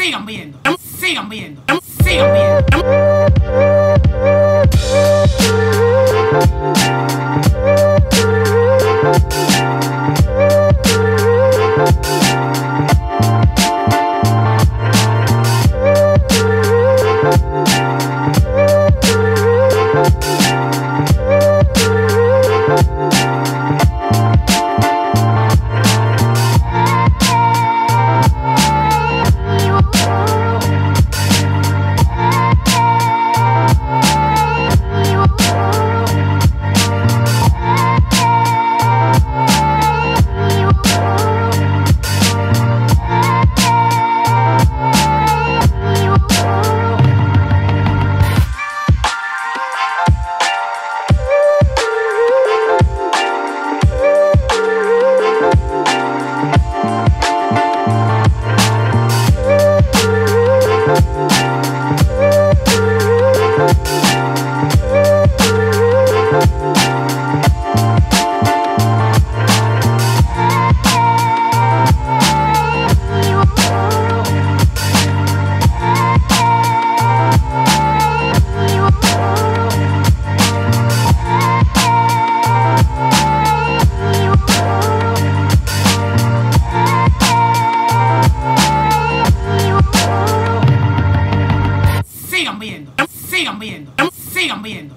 Sigan viendo, sigan viendo, sigan viendo. Sigan viendo, sigan viendo, sigan viendo.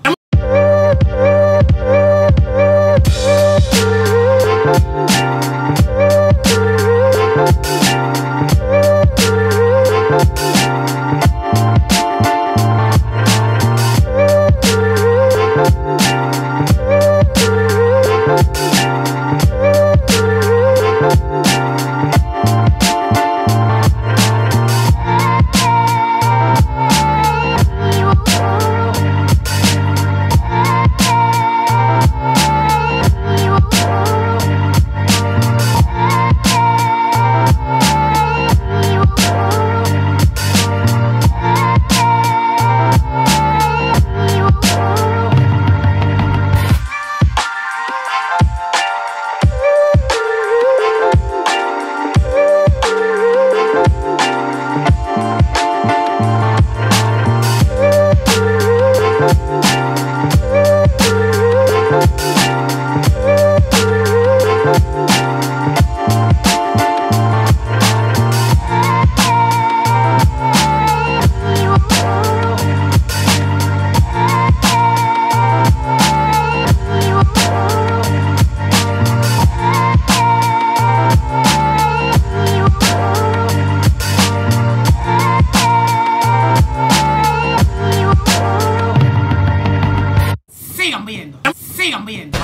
Sigan viendo, sigan viendo.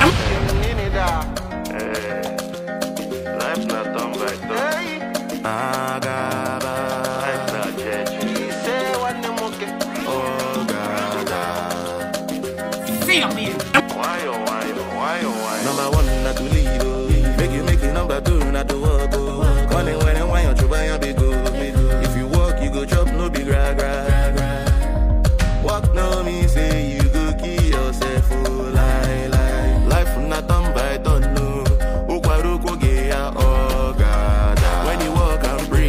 Life's not done by done. Life's not changing. Sigan viendo. Why oh why oh why oh why? Number one, not to lead, oh. Make you make it number two, not to walk, oh. Money when and why you try and be go. If you walk, you go chop, no big gra gra. Walk no me say you go kill yourself, oh. Lie, lie. Life not done by done, no. Okwaru koge ya, oh, God. When you walk and pray,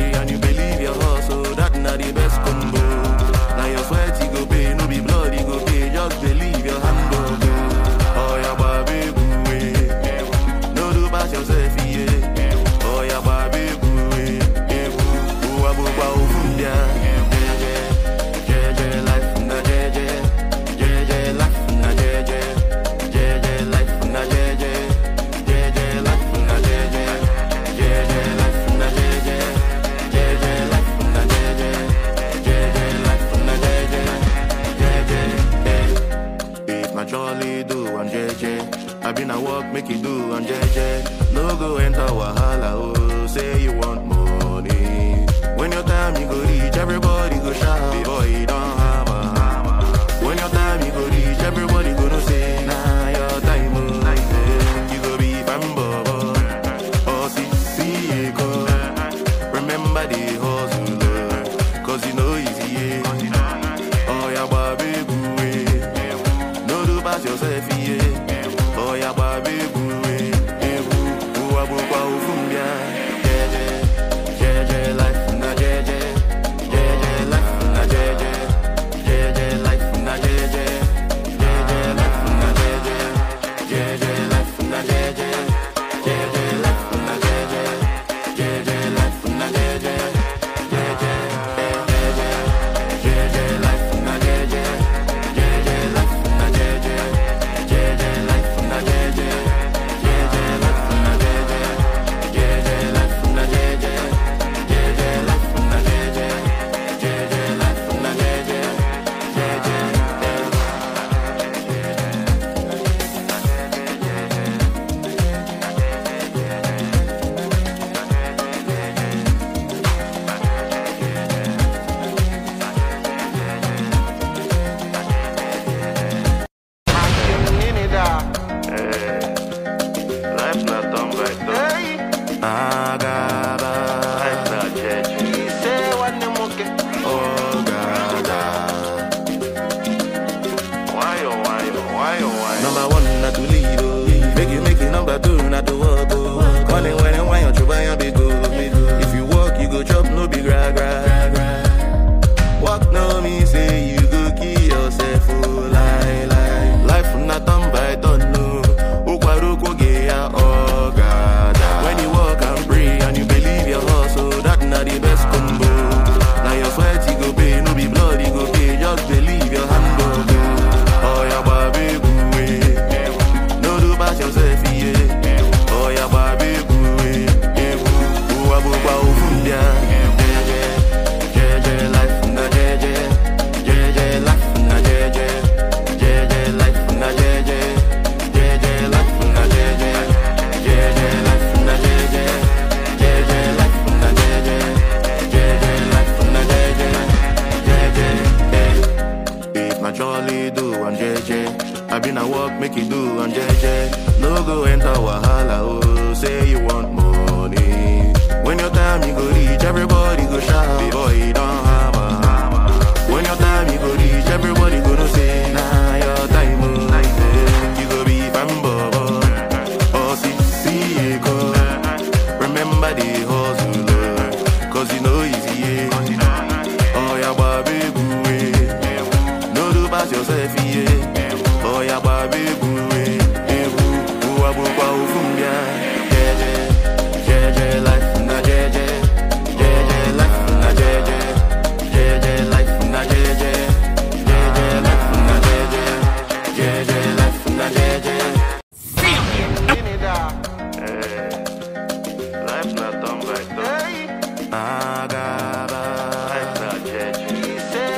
I been a walk, make you do on JJ. No go enter Wahala, oh, say you want money. When your time you go reach, everybody go shout. Boy, you don't hammer. When your time you go reach, everybody go no say, nah, your time, oh. You go be bambo, oh, see, see, go. Remember the hustle, oh, cause you know easy, yeah. Oh, yeah, baby, boo, eh. No do pass yourself, yeah. Oh, yeah, baby, boo, eh. Eh, boo, boo, ah, boo, ah, boo, fum, yeah. Jeje, jeje, life, na jeje. Jeje, life, na jeje. Jeje, life, na jeje. Jeje, life, na jeje. Jeje, life, na jeje. See 'em here. Life not done back though. Agaba, Life not judge.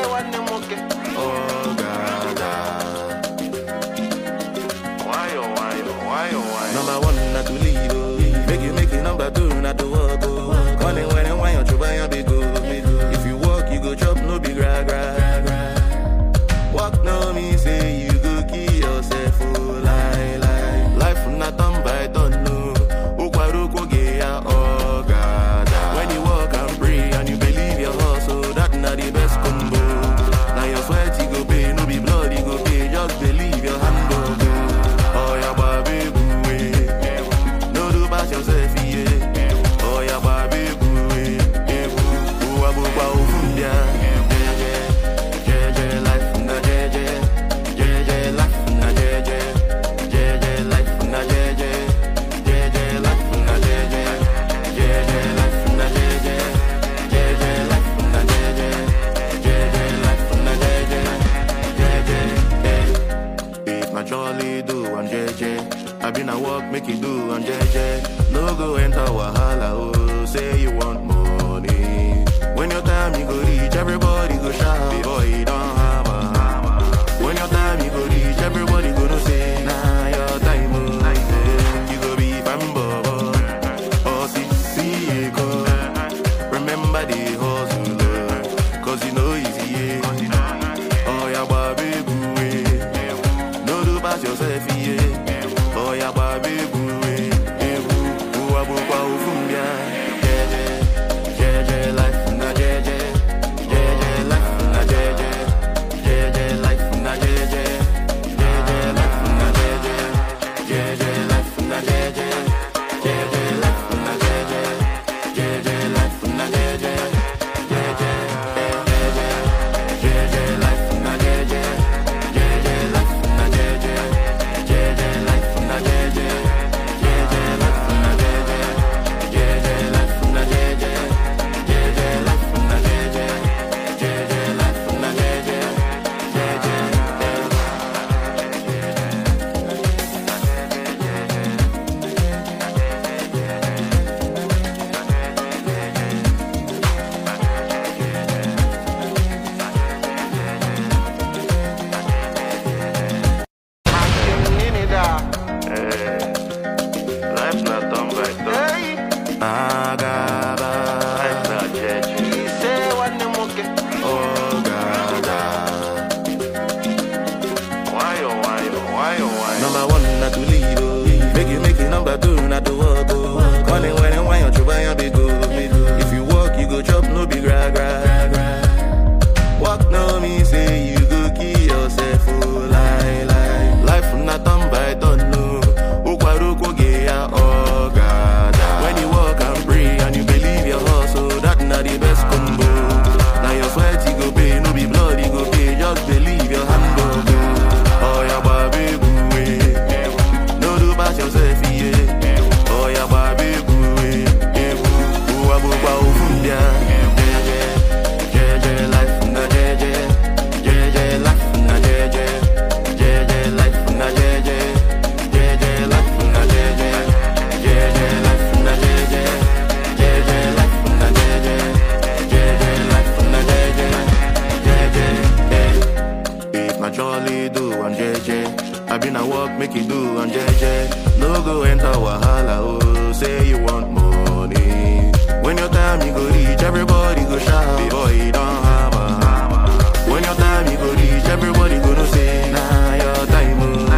oh, gada. Why oh why oh why oh why? Number one, not to leave, oh. Make you make it number two, not to walk, oh. Calling when and why you try and be good. If you walk, you go chop, no big gra gra. Walk no me say you go kill yourself, oh, lie, lie. Life not done by done, no. Ukwaruko geya, oh, God. When you walk and pray and you believe your hustle, that not the best combo. Now your sweat, you go pay, no be blood, you go pay, just believe your hand go go. Oh, yeah, baby, boo, eh. No do pass yourself, yeah. Oh, yeah, baby, boo, eh. Eh, boo, boo, ah, boo, ah, oh, boom, yeah. Jeje, jeje, life, na jeje. Jeje, life, na jeje. Jeje, life, na jeje. Jeje, life, na jeje. Jeje, life, na jeje. Jeje, life, na jeje. Jeje, life, na jeje. Jeje, eh. If na jolly do on JJ, I been a walk make you do on JJ. No go enter Wahala, oh, say you want money. When your time you go reach, everybody go shout. Boy, you don't hammer. When your time you go reach, everybody go no say, nah, your time, oh. You go be bambo, oh, see, see, go. Remember the hustle, oh, cause you know easy, yeah. Oh, yeah, baby, boo, eh. No do pass yourself, yeah. Oh, yeah, baby, boo, eh. Eh, boo, boo, ah, boo, ah, oh, boom, yeah. Jeje, jeje, life, na jeje. Jeje, life, na jeje. Jeje, life, na jeje. Jeje, life, na jeje. Jeje, life, na jeje. Jeje, life, na jeje. Jeje, life, na jeje. Jeje, eh, jeje. Jeje, life, na jeje. Jeje, life, na jeje. Jeje, life, na jeje. Jeje, life, na jeje. Jeje, life, na jeje. Jeje, life, na jeje. Jeje, life, na jeje. Jeje, eh. Life not done back though. Agaba, Life not judge. oh, gada. Why oh why oh why oh why? Number one, not to leave, oh. Make you make it number two, not to walk, oh. Calling when and why you try and be good. If you walk, you go chop, no big gra gra. Walk no me say you go kill yourself, oh, lie, lie. Life not done by done, no. Ukwaruko geya, oh, God. When you walk and pray and you believe your hustle, that not the best combo. Now your sweat, you go pay, no be blood, you go pay, just believe your hand go go. Oh, yeah, baby, boo, eh. No do pass yourself, yeah. Oh, yeah, baby, boo, eh. Eh, boo, boo, ah, boo, ah, oh, boom, yeah. Jeje, jeje, life, na jeje. Jeje, life, na jeje. Jeje, life, na jeje. Jeje, life, na jeje. Jeje, life, na jeje. Jeje, life, na jeje. Jeje, life, na jeje. Jeje, eh. If na jolly do on JJ, I been a walk make you do on JJ. No go enter Wahala, oh, say you want money. When your time you go reach, everybody go shout. Boy, you don't hammer. When your time you go reach, everybody go no say, nah, your time, oh.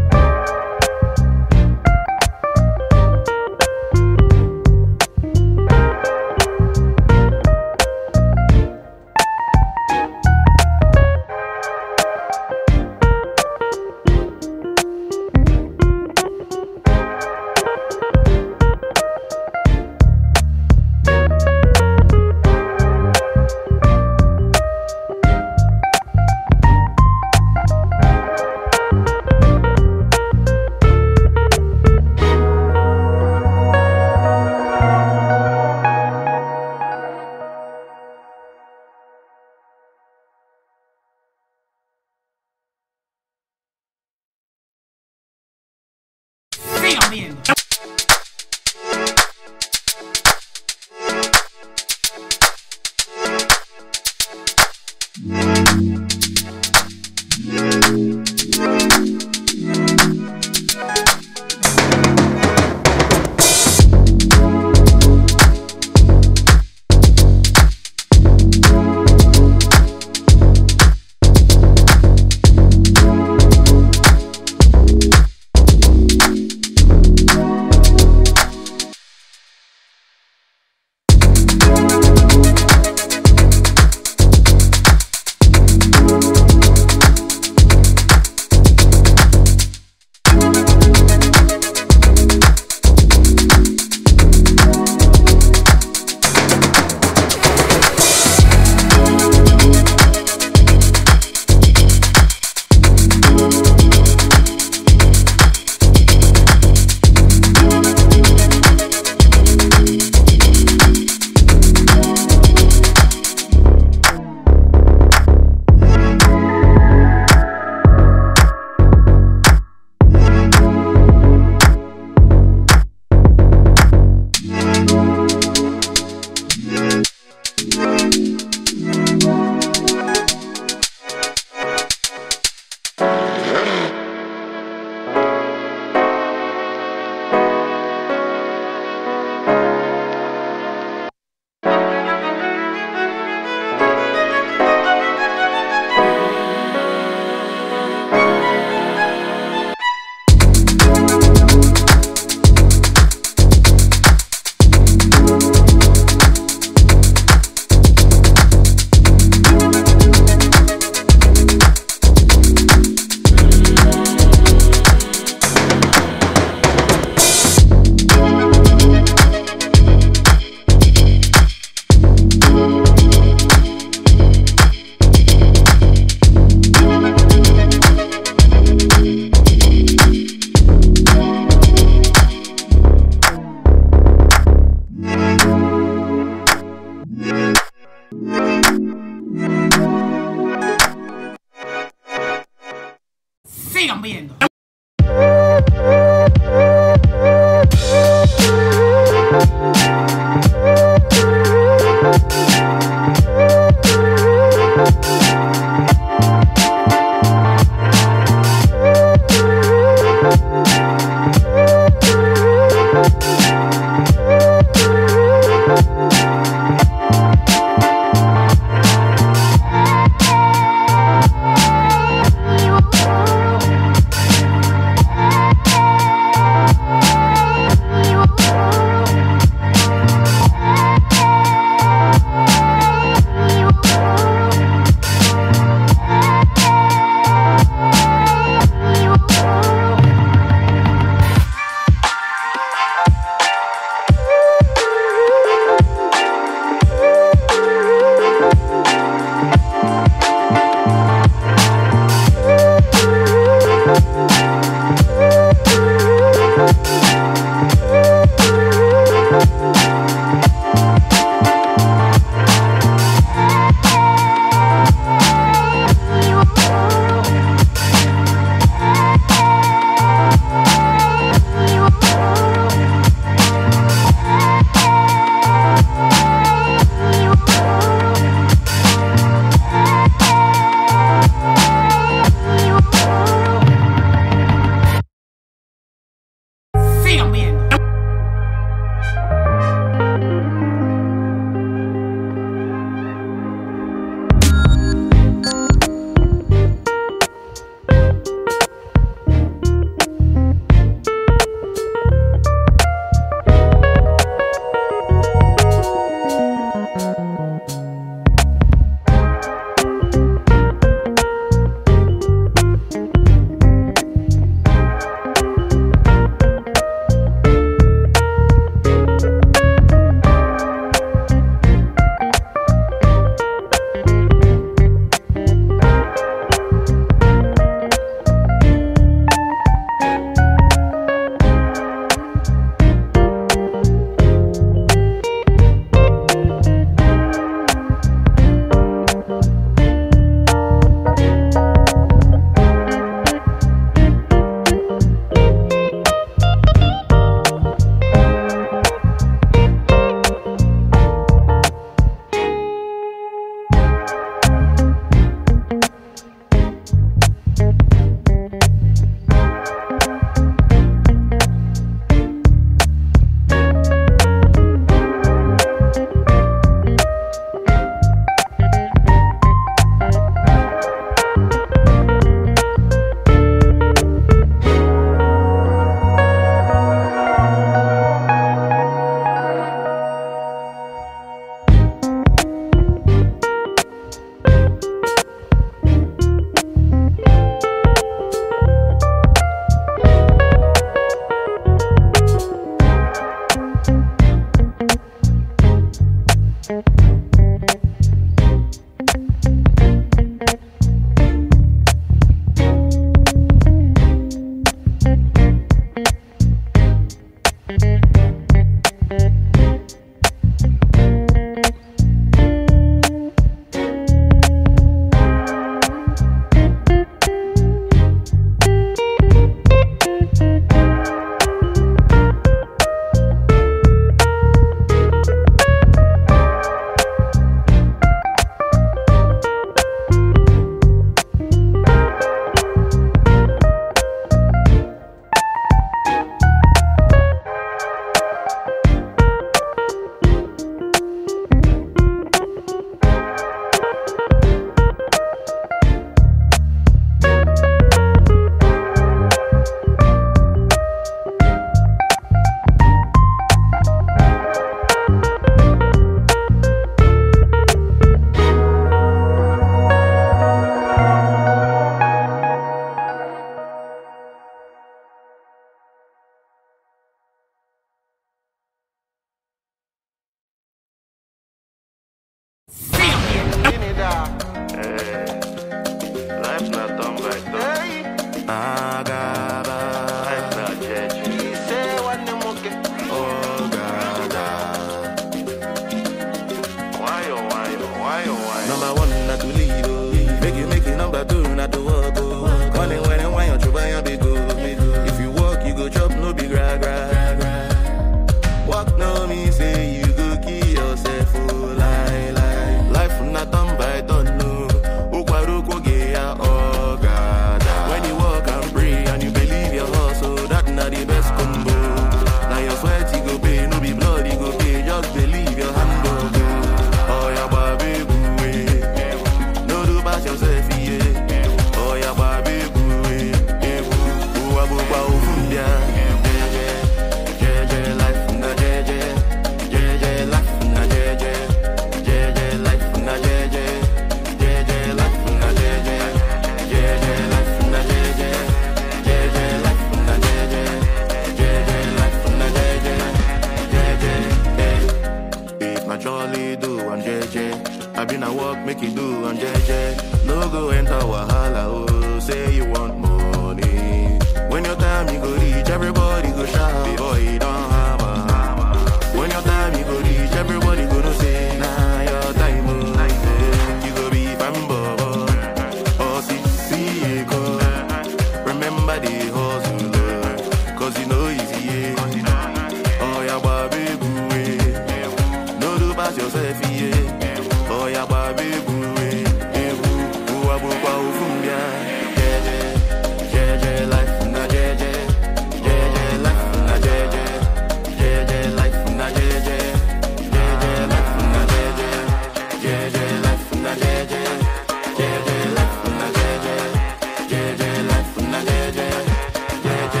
jolly do and JJ. I been a walk, make you do and JJ. No go enter Wahala, oh, say you want money. When your time you go reach, everybody go shout. Boy, you don't have a When your time you go reach, everybody go no say, nah, your time, oh. You go be bambo, oh, see, see, go. Remember the hustle, oh, cause you know easy, yeah. Oh, yeah, baby, boo, eh. No do pass yourself, yeah. Oh, yeah, baby, boo, eh. Eh, boo, boo, ah, boo, ah, boo, boom, yeah. Jeje, jeje, life, na jeje. Jeje, life, na jeje. Jeje, life, na jeje. Jeje, life, na jeje. Jeje, life, na jeje. Jeje, life, na jeje. Jeje, life, na jeje. Jeje,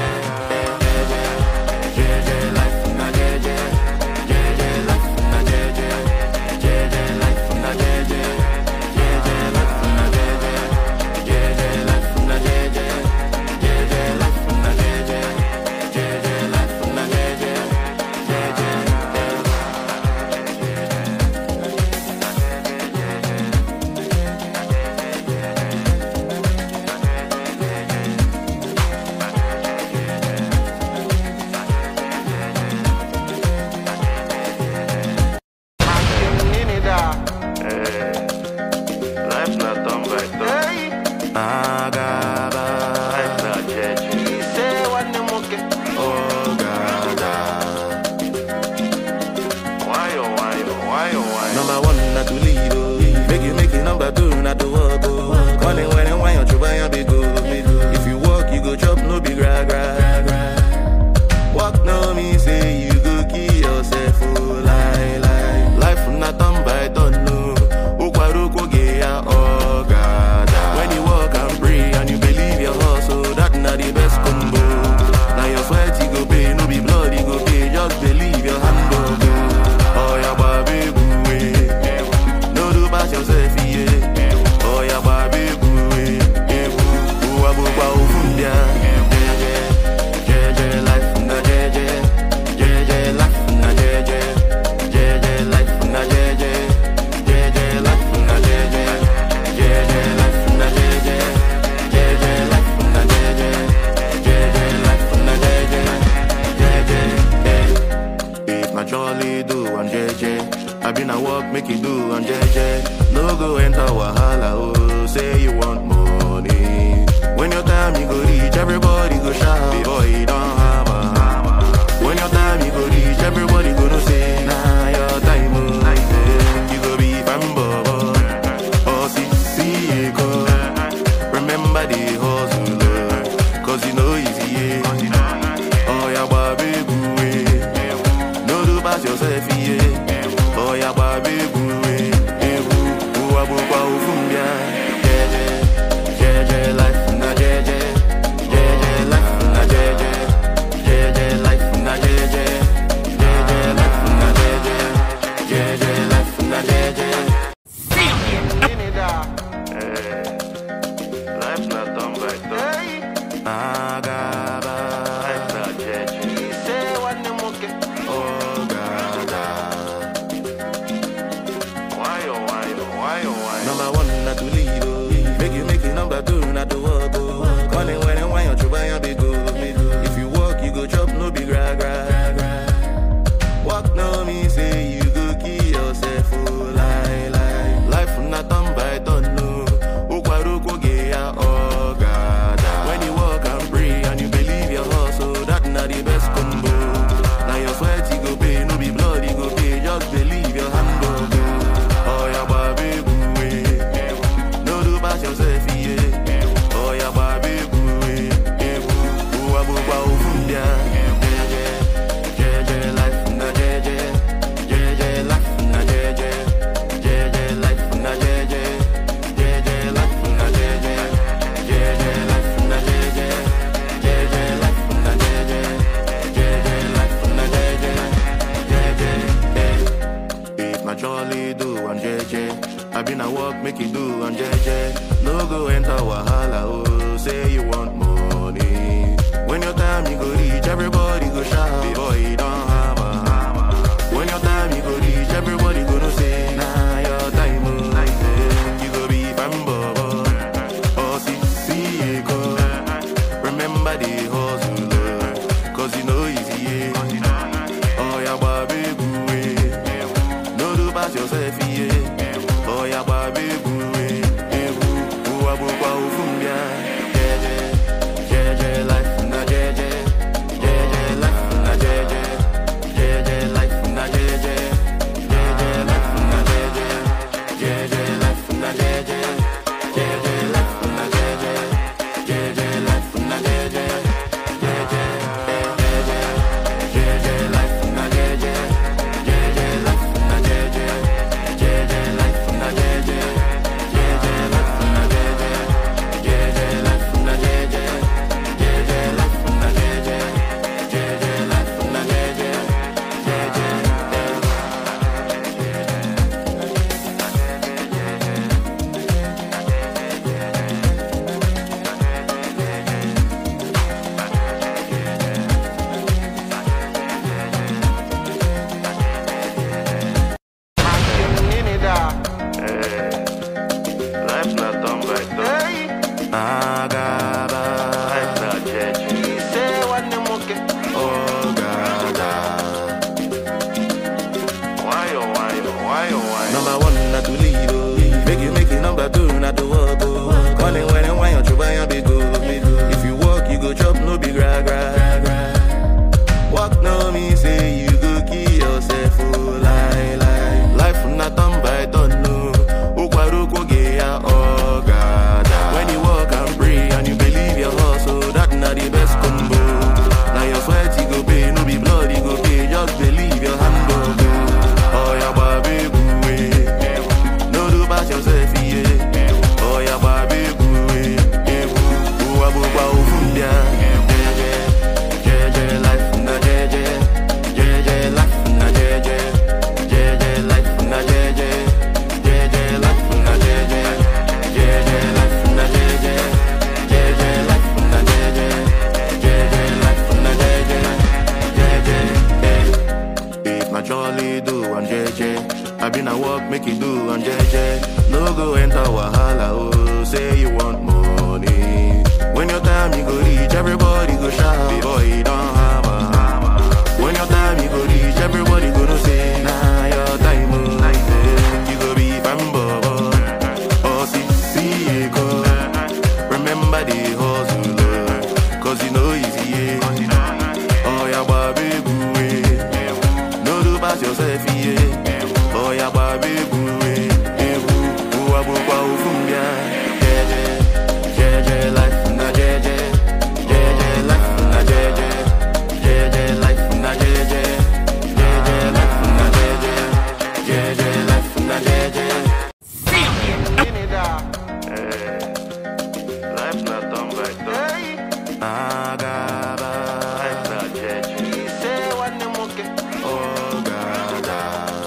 jeje, life, na jeje. Jeje, life, na jeje. Jeje, life, na jeje. Jeje, life, na jeje. Jeje, life, na jeje. Jeje, life, na jeje. Jeje, life, na jeje. Jeje, Life not done by done. Agaba. Life not judge. Oh, Gada. Why oh why oh why oh why? Number one, not to lead, oh. Make you make it number two, not to walk, oh. Calling when and why you try and be good. If you walk, you go chop, no be gra gra. Walk no me say you go kill yourself, oh lie lie. Life not done by done, no. Ukwaruko geya, oh God. When you walk and pray and you believe your hustle, that not the best combo. Now your sweat you go pay, no be blood you go pay, just believe your hand go go. Oh yeah, baby, boo, eh. No do pass yourself, yeah. Oh yeah, baby, boo, eh. Eh, boo, boo, ah, boo, ah, oh, boom, yeah. Jeje, jeje, life na jeje. Jeje, life na jeje. Jeje, life na jeje. Jeje, life na jeje. Jeje, life na jeje. Jeje, life na jeje. Jeje, life na jeje. Jeje, eh. If na jolly do and JJ, I been a walk make you do and JJ. No go enter Wahala, oh, say you want money. When your time you go reach, everybody go shout. Boy, you don't have a When your time you go reach, everybody go no say, nah, your time, oh. You go be bambo, oh, see, see, go. Remember the hustle, oh, cause you know easy, yeah. Oh, yeah, baby, boo, eh. No do pass yourself, yeah. Oh, yeah, baby, boo, eh. Eh, boo, boo, ah, boo, ah, oh, boom, yeah. Jeje, jeje, life na jeje. Jeje, life na jeje. Jeje, life na jeje. Jeje, life na jeje. Jeje, life na jeje. Life not done by done. Agaba. Life not judge. Oh, Gada. Why oh why oh why oh why? Number one, not to lead, oh. Make you make it number two, not to walk, oh. Calling when and why you try and be good. If you walk, you go chop, no be gra gra. Walk no me say you go kill yourself, oh lie lie. Life not done by done, no. Ukwaruko geya, oh God. When you walk and pray and you believe your hustle, that not the best combo. Now your sweat you go pay, no be blood you go pay, just believe your hand go go. Oh yeah, baby, boo, eh. No do pass yourself, yeah. Oh yeah, baby, boo, eh. Eh, boo, boo, ah, boo, ah, oh, boom, yeah. Jeje, jeje, life na jeje. Jeje, life na jeje. Jeje, life na jeje. Jeje, life na jeje. Jeje, life na jeje. Jeje, life na jeje. Jeje, life na jeje. Jeje, eh. If na jolly do and JJ, I been a walk make you do and JJ. No go enter Wahala, oh, say you want money. When your time you go reach, everybody go shout. Boy, you don't have a When your time you go reach, everybody go pass yourself, yeah. Oh, yeah, baby, boo, eh, eh, boo. Boo, ah, boo, ah, oh, fum, yeah. Yeah, yeah, yeah, yeah, life, na, yeah, yeah. Yeah, yeah, life, na, yeah, yeah. Yeah, yeah, life, na, yeah, yeah. Yeah, yeah, life, na, yeah, yeah. Yeah, yeah, life, na, yeah, yeah. Yeah, yeah, life, na, yeah, yeah. Yeah, yeah, life, na, yeah, yeah. Yeah, yeah, yeah, yeah, yeah. Yeah, yeah, life, na, yeah, yeah. Yeah, yeah, life, na, yeah, yeah. Yeah, yeah, life, na, yeah, yeah. Yeah, yeah, life, na, yeah, yeah. Yeah, yeah, life, na, yeah, yeah. Yeah, yeah, life, na, yeah, yeah. Yeah, yeah, life, na, yeah, yeah. Yeah, yeah, yeah. Life not done by done. Agaba, Life not judge. oh, gada. Why oh why oh why oh why? Number one, not to leave. Oh. Make you make it number two, not to walk. Oh. Money when and why you try and be go. If you walk, you go chop, no big gra gra. Walk no me say you go kill yourself. Oh, lie lie. Life not done by done. No. Ukwaruko geya oh God. When you walk and pray and you believe your hustle, that not the best combo. Now your sweat you go pay, no be blood you go pay. Just believe your hand go go. Oh yeah, baby, boo, eh. No do pass yourself, yeah. Oh yeah, baby, boo, eh. Eh, boo, boo, ah, boo, ah, oh, fum, yeah. Yeah, yeah. Yeah, yeah, life, na, yeah, yeah. Yeah, yeah, life, na, yeah, yeah. Yeah, yeah, life, na, yeah, yeah. Yeah, yeah, life, na, yeah, yeah. Yeah, yeah, life, na, yeah, yeah. Yeah, yeah, life, na, yeah, yeah. Yeah, yeah, life, na, yeah, yeah. Yeah, yeah, yeah. If na jolly do and JJ, I been a walk make you do and JJ. No go enter wahala, oh, say you want money. When your time you go reach, everybody go shout. Boy, you don't have a When your time you go reach, everybody go no say, nah, your time, oh. Eh, You go be fanboy, oh, see, see, eh, go. Remember the hustle, oh, cause you know easy, yeah. Oh, yeah, baby, boo, eh. No do pass yourself, yeah. Oh, yeah, baby, boo, eh. Eh, boo, boo, ah, boo, ah, oh, fum, yeah. Yeah, yeah. Yeah, yeah, life, na, yeah, yeah. Yeah, yeah, life, na, yeah, yeah. Yeah, yeah, life, na, yeah, yeah. Yeah, yeah, life, na, yeah, yeah. Yeah, yeah, life, na, yeah, yeah. Life not done by done. Agaba, Life not judge. oh, gada.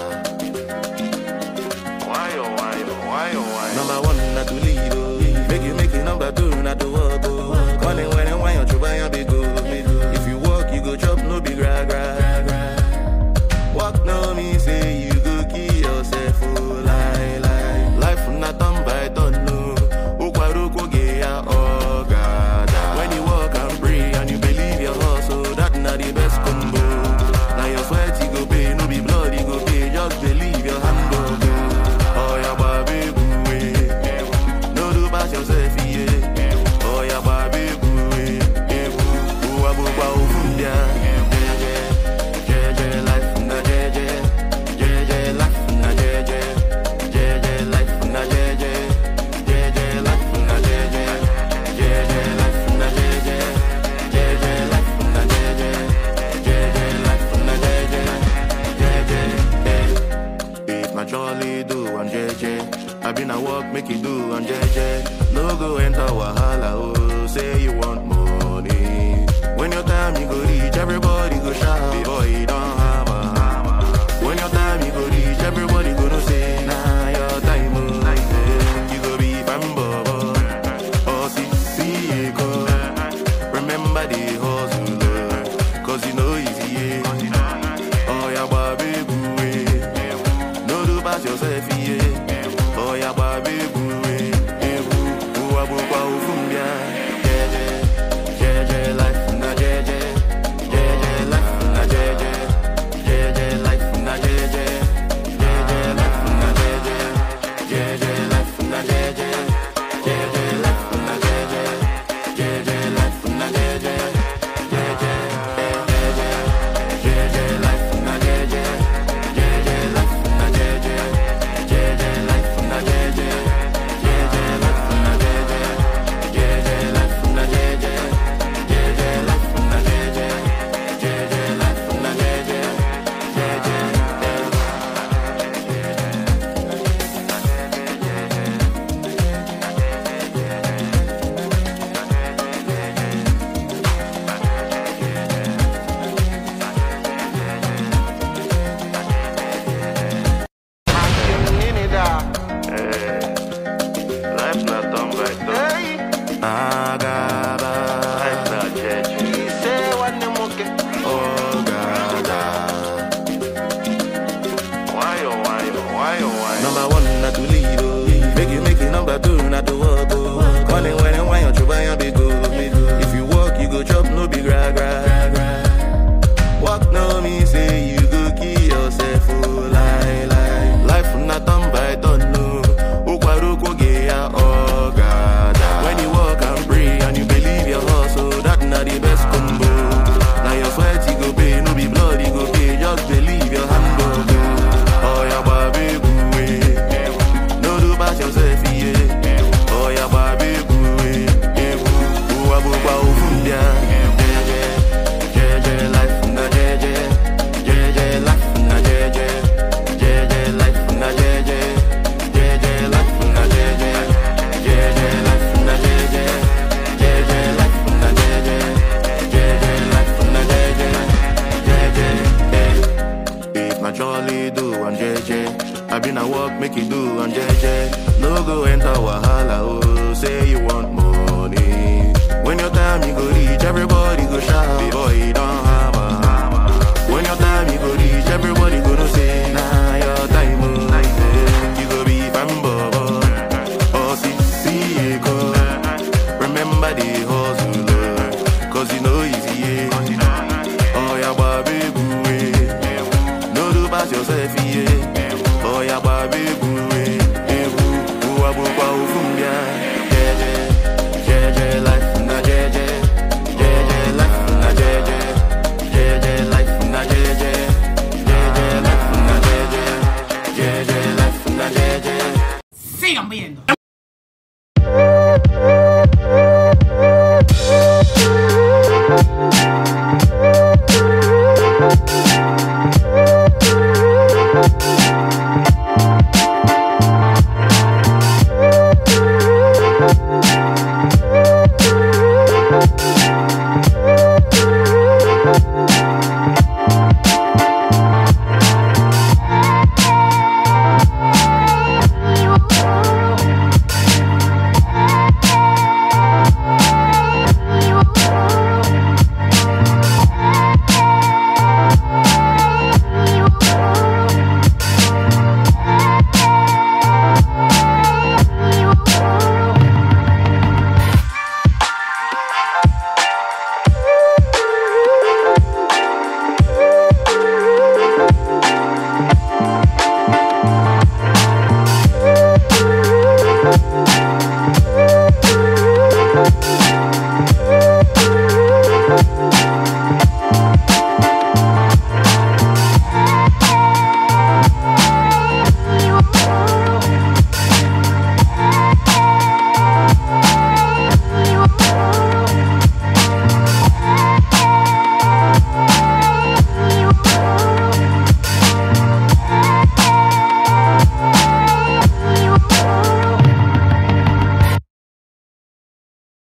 Why oh why oh why oh why? Number one, not to leave. Oh. Make you make it number two, not to walk. Oh. Money when and why you try and be go. If you walk, you go chop, no big gra gra. Walk no me say you go kill yourself. Oh, lie lie. Life not done by done. No. Ukwaruko geya oh God. When you walk and pray and you believe your hustle, that not the best combo. Now your sweat you go pay, no be blood you go pay. Just believe your hand go go. Oh yeah, baby, boo, eh. No do pass yourself, yeah. Oh yeah, baby, boo, eh. Eh, boo, boo, ah, boo, ah, oh, fum, yeah. Yeah, yeah. Yeah, yeah, life, na, yeah, yeah. Yeah, yeah, life, na, yeah, yeah. Yeah, yeah, life, na, yeah, yeah. Yeah, yeah, life, na, yeah, yeah. Yeah, yeah, life, na, yeah, yeah. Yeah, yeah, life, na, yeah, yeah. Yeah, yeah, life, na, yeah, yeah. Yeah, yeah, yeah. If na jolly do and JJ, I been a walk make you do and JJ. No go enter wahala, oh, say you want money. When your time you go reach, everybody go shout. Boy, you don't have a When your time you go reach, everybody go no say, nah, your time, oh. Eh, You go be fanboy, oh, see, see, eh, go. Remember the hustle, oh, cause you know easy, yeah. Oh, yeah, baby, boo, eh. No do pass yourself, yeah. Oh, yeah, baby, boo, eh. Eh, boo, boo, ah, boo, ah, oh, fum, yeah. Yeah, yeah. Yeah, yeah, life, na, yeah, yeah. Yeah, yeah, life, na, yeah, yeah. Yeah, yeah, life, na, yeah, yeah. Yeah, yeah, life, na jolly do and JJ. I been a walk, make you do and JJ. No go enter wahala, oh, say you want money. When your time you go reach, everybody go shout. Boy, you don't have a When your time you go reach, everybody go no say, nah, your time, oh. Eh, You go be fanboy, oh, see, see, go. Remember the hustle, oh, cause you know easy, yeah. Oh, yeah, baby, boo, eh. No do pass yourself, yeah. Oh, yeah, baby, boo, eh. Eh, boo, boo, ah, boo, ah, boo, boom, yeah. Jeje, jeje, life, na jeje. Jeje, life, na jeje. Jeje, life, na jeje. Jeje, life, na jeje. Jeje, life, na jeje. Sigan viendo.